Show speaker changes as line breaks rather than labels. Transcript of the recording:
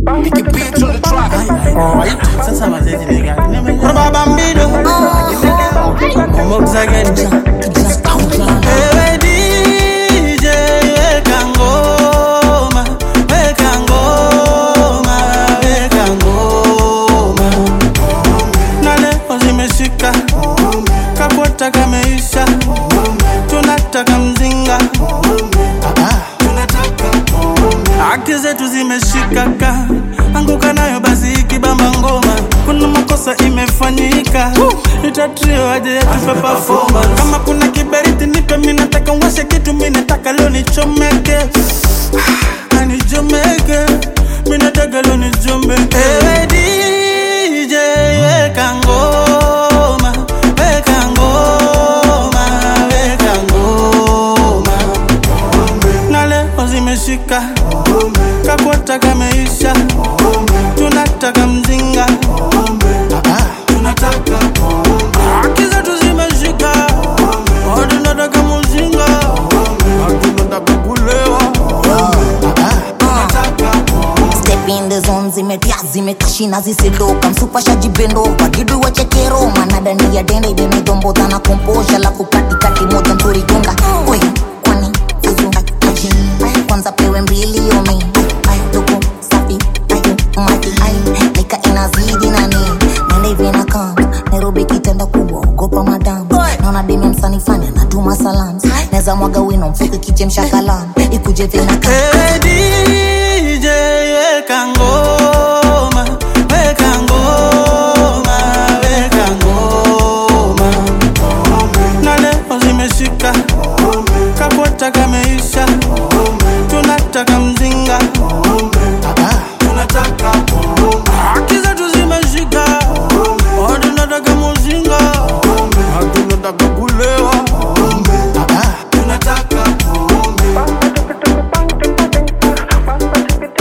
Make it beat on the track.
Alright, sasa mazeti ni gani? Baba Bambido Omox again Ewe DJ weka ngoma Weka ngoma Weka ngoma Na leo zimeshika Kakwata kameisha Tunataka mzinga Haki zetu zimeshikaka, anguka nayo basi ikibamba ngoma. Kuna makosa imefanyika, itatrio aje yatupe performance. Kama kuna kiberiti nipe, mimi nataka washe kitu, mimi nataka leo nichomeke, Ah, nichomeke, mimi nataka leo nichomeke. Ewe DJ weka ngoma, weka ngoma, weka ngoma na leo zimeshika kakwata kameisha tunataka mzinga tunataka haki zetu zimeshika Oh, tunataka mzinga tunataka kulewa tunataka
Step in the zone zimetia zimekashina zisiloka msupashaji bendo wagidu wachekero manadani ya dende idenaidomboza na komposha lafu katikati moja nzuri gonga we kwani uzunga aji kwanza pewe mbili yomi luku safi ayo mati nika inazidi nani nende hivi na kam nairobi kitenda kubwa ogopa madam naona demi msanifani anatuma salam neza mwaga wino mfuke kichemsha kalam ikuje vina kam
Hey, DJ weka ngoma weka ngoma weka ngoma na leo zimeshika kakwata kameisha tunataka mzinga tunataka haki zetu zimeshika Oh, tunataka mzinga tunataka